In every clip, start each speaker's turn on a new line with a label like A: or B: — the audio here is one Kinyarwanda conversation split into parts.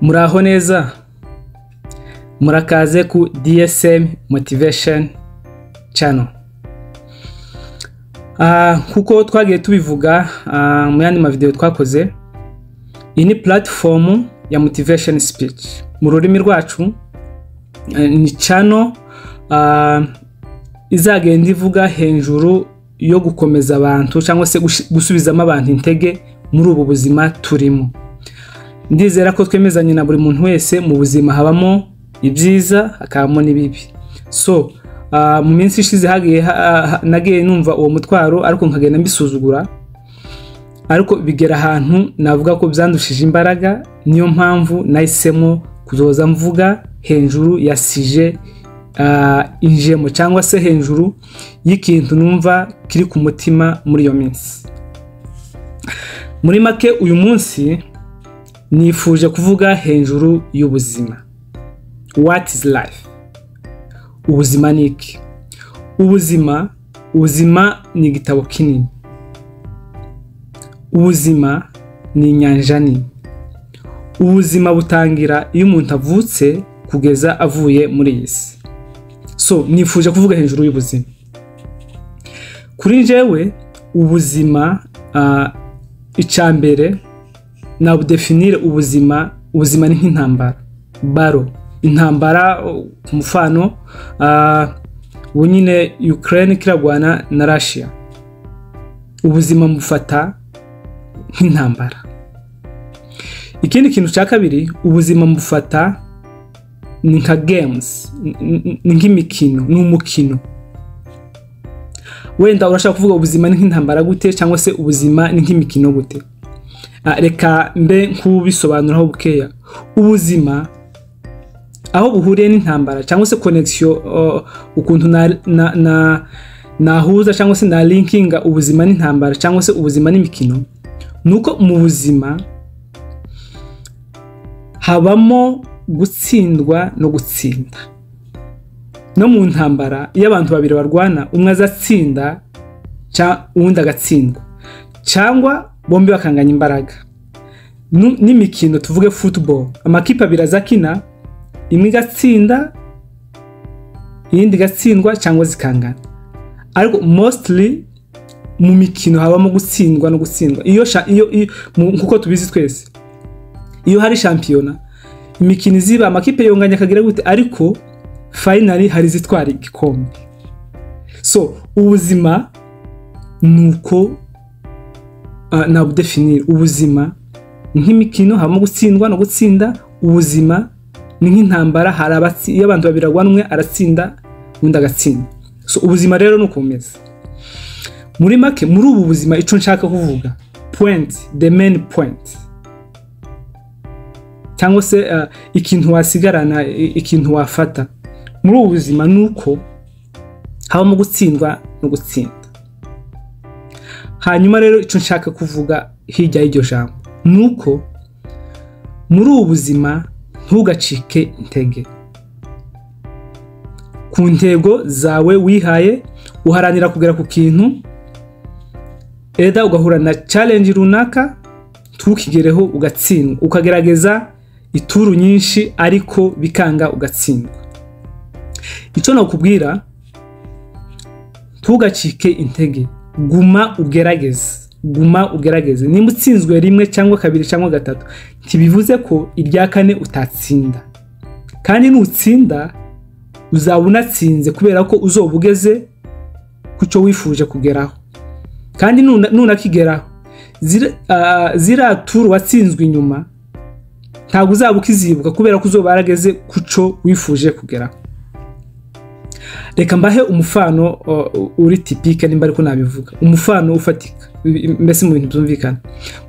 A: Muraho neza murakaze ku DSM Motivation Channel. Ah, kuko twagiye tubivuga ah, mu yandi mavideo twakoze iyi ni platform ya motivation speech mu rurimi rwacu eh, ni channel ah, izagenda ivuga hejuru yo gukomeza abantu cyangwa se gushi- gusubizamo abantu intege muri ubu buzima turimo ndizera ko twemezanye na buri muntu wese mu buzima habamo ibyiza hakabamo n'ibibi so ah, mu minsi ishize hagiye ha- ha- nagiye numva uwo mutwaro ariko nkagenda mbisuzugura ariko bigera ahantu navuga ko byandushije imbaraga niyo mpamvu nahisemo kuzoza mvuga hejuru ya sije ah, injemo cyangwa se hejuru y'ikintu numva kiri ku mutima muri iyo minsi muri make uyu munsi nifuje kuvuga hejuru y'ubuzima what is life ubuzima ni iki ubuzima ubuzima ni igitabo kinini ubuzima ni inyanja nini ubuzima butangira iyo umuntu avutse kugeza avuye muri iyi si so nifuje kuvuga hejuru y'ubuzima kuri njyewe ubuzima ah, icya mbere nabudefinire ubuzima ubuzima ni nk'intambara baro intambara uh, ku mufano uh, ubu nyine ukraine kiragwana na russia ubuzima mufata nk'intambara ikindi kintu cya kabiri ubuzima mufata ni nka games n- n- ni nk'imikino ni umukino wenda urashaka kuvuga ubuzima ni nk'intambara gute cyangwa se ubuzima ni nk'imikino gute Ah, reka mbe nk'ubisobanuraho bukeya ubuzima aho buhuriye n'intambara cyangwa se konegisiyo ukuntu na- na- na- nahuza cyangwa se na linkinga ubuzima n'intambara cyangwa se ubuzima n'imikino ni uko mu buzima habamo gutsindwa no gutsinda no mu ntambara iyo abantu babiri barwana umwe azatsinda ca- uwundi agatsindwa cyangwa bombi bakanganya imbaraga Nu- n'imikino tuvuge football amakipe abiri azakina imwe igatsinda iyindi igatsindwa cyangwa zikangana ariko mostly mu mikino habamo gutsindwa no gutsindwa iyo, sha- iyo, iyo mu- nkuko tubizi twese iyo hari shampiyona imikino iziba amakipe yonganya akagira gute ariko finally hari izitwara igikombe so ubuzima ni uko Ah, nabudefinire ubuzima ni nk'imikino habamo gutsindwa no gutsinda ubuzima ni nk'intambara hari abatsi iyo abantu babiri barwana umwe aratsinda undi agatsinda so ubuzima rero ni ukomeza muri make muri ubu buzima icyo nshaka kuvuga point the main point cyangwa se ah, ikintu wasigarana i- ikintu wafata muri ubu buzima ni uko habamo gutsindwa no gutsinda hanyuma rero icyo nshaka kuvuga hirya y'iryo jambo ni uko muri ubu buzima ntugacike intege ku ntego zawe wihaye uharanira kugera ku kintu eda ugahura na challenge runaka ntukigereho ugatsindwa ukagerageza ituru nyinshi ariko bikanga ugatsindwa icyo nakubwira ntugacike intege guma ugerageze guma ugerageze nimba utsinzwe rimwe cyangwa kabiri cyangwa gatatu ntibivuze ko irya kane utatsinda kandi nutsinda uzaba unatsinze kubera ko uzoba ugeze ku cyo wifuje kugeraho kandi nuna- nunakigeraho zira- ah, ziriya turu watsinzwe inyuma ntabwo uzaba ukizibuka kubera ko uzoba warageze ku cyo wifuje kugeraho reka mbahe umufano uh, uri tipike nimba ariko nabivuga umufano ufatika mbese mu bintu byumvikana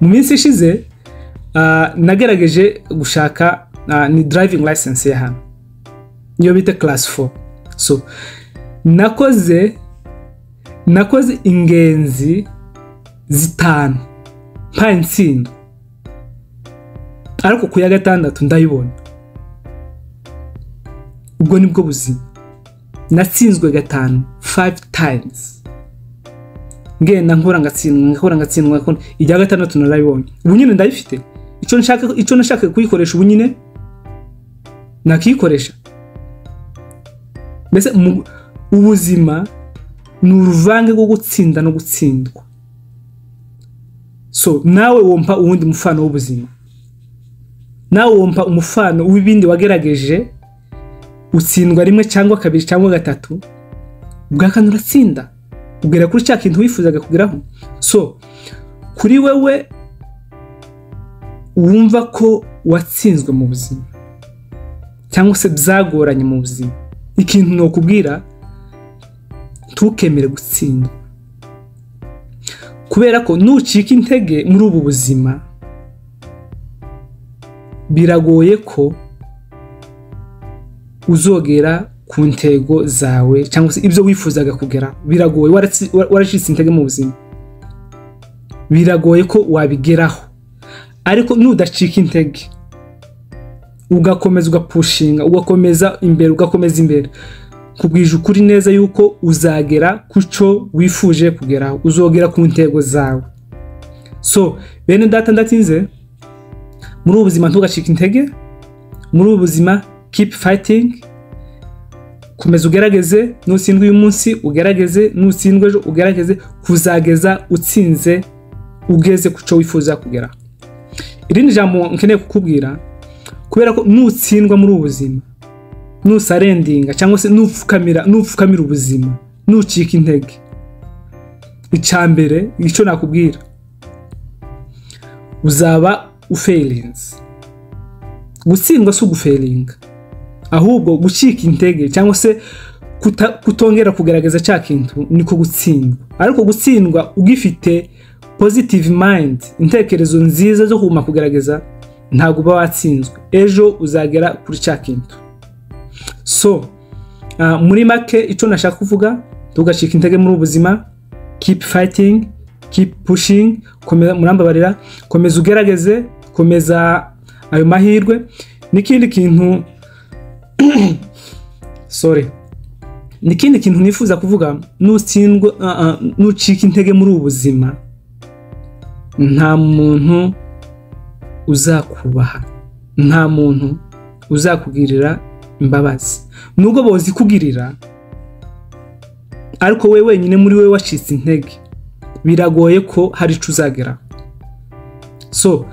A: mu minsi ishize uh, nagerageje gushaka uh, ni driving license ya hano niyo bita class 4 so nakoze nakoze ingenzi zitanu mpaye intsindo ariko ku ya gatandatu ndayibona ubwo nibwo buzima natsinzwe gatanu 5 times ngenda nkora ngatsindwa nkora ngatsindwa nkora irya gatandatu narayibonye ubu nyine ndayifite icyo nshaka icyo nashaka kuyikoresha ubu nyine nakiyikoresha mbese ubuzima ni uruvange rwo gutsinda no gutsindwa so nawe wumva uwundi mufano w'ubuzima nawe wumva umufano w'ibindi wagerageje utsindwa rimwe cyangwa kabiri cyangwa gatatu ubwa kane uratsinda ubwira kuri cya kintu wifuzaga kugeraho so kuri wewe wumva ko watsinzwe mu buzima cyangwa se byagoranye mu buzima ikintu ni ukubwira ntukemere gutsindwa kubera ko nucika intege muri ubu buzima biragoye ko uzogera ku ntego zawe cyangwa se ibyo wifuzaga kugera biragoye waracitse intege mu buzima biragoye ko wabigeraho ariko nudacika intege ugakomeza ugapushinga ugakomeza imbere ugakomeza imbere kubwije ukuri neza yuko uzagera ku cyo wifuje kugeraho uzogera ku ntego zawe so bene data ndatinze muri ubu buzima ntugacike intege muri ubu buzima kipu fayitingi komeza ugerageze nutsindwe uyu munsi ugerageze nutsindwe ejo ugerageze kuzageza utsinze ugeze ku cyo wifuza kugera irindi jambo nkeneye kukubwira kubera ko nutsindwa muri ubu buzima nusarendinga cyangwa se nupfukamira nupfukamira ubuzima nucika intege icya mbere icyo nakubwira uzaba uferinze gutsindwa si uguferinga ahubwo gucika intege cyangwa se kutongera kugaragaza cya kintu niko gutsindwa ariko gutsindwa ugifite positive mind intekerezo nziza zo kuma kugaragaza ntabwo uba watsinzwe ejo uzagera kuri cya kintu so muri make icyo nashaka kuvuga tugacika intege muri ubuzima keep fighting keep pushing murambabarira komeza ugerageze komeza ayo mahirwe n'ikindi kintu sorry n'ikindi kintu nifuza kuvuga nutsindwa nucika intege muri ubu buzima nta muntu uzakubaha nta muntu uzakugirira imbabazi nubwo bozi kugirira ariko we wenyine muri we wacitse intege biragoye ko hari icyo uzagera so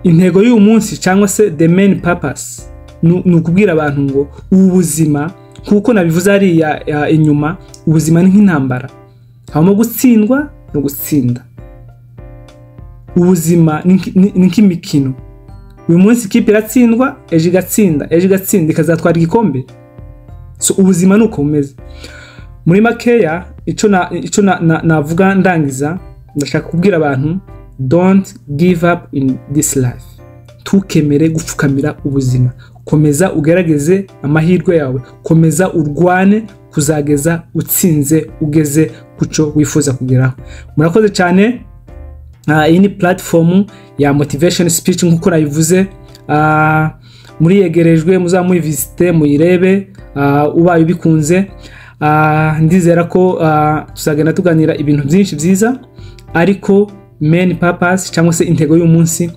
A: intego y'uyu munsi cyangwa se the main purpose ni ukubwira abantu ngo ubu buzima nk'uko nabivuze hariya inyuma ubuzima ni nk'intambara habamo gutsindwa no gutsinda ubuzima ni nk'imikino uyu munsi ikipe iratsindwa ejo igatsinda ejo igatsinda ikazatwara igikombe so ubuzima ni uko bumeze muri makeya icyo navuga ndangiza ndashaka kubwira abantu don't give up in this life ntukemere gupfukamira ubuzima komeza ugerageze amahirwe yawe komeza urwane kuzageza utsinze ugeze ku cyo wifuza kugeraho murakoze cyane iyi ni puratifomu ya motivesheni sipici nk'uko nayivuze muriyegerejwe muzamuyivisite muyirebe ubaye ubikunze ndizera ko tuzagenda tuganira ibintu byinshi byiza ariko meni papasi cyangwa se intego y'umunsi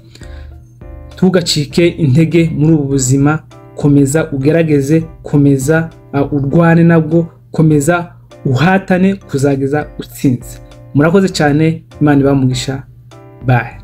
A: ntugacike intege muri ubu buzima komeza ugerageze komeza urwane nabwo komeza uhatane kuzageza utsinze murakoze cyane imana ibamugisha baye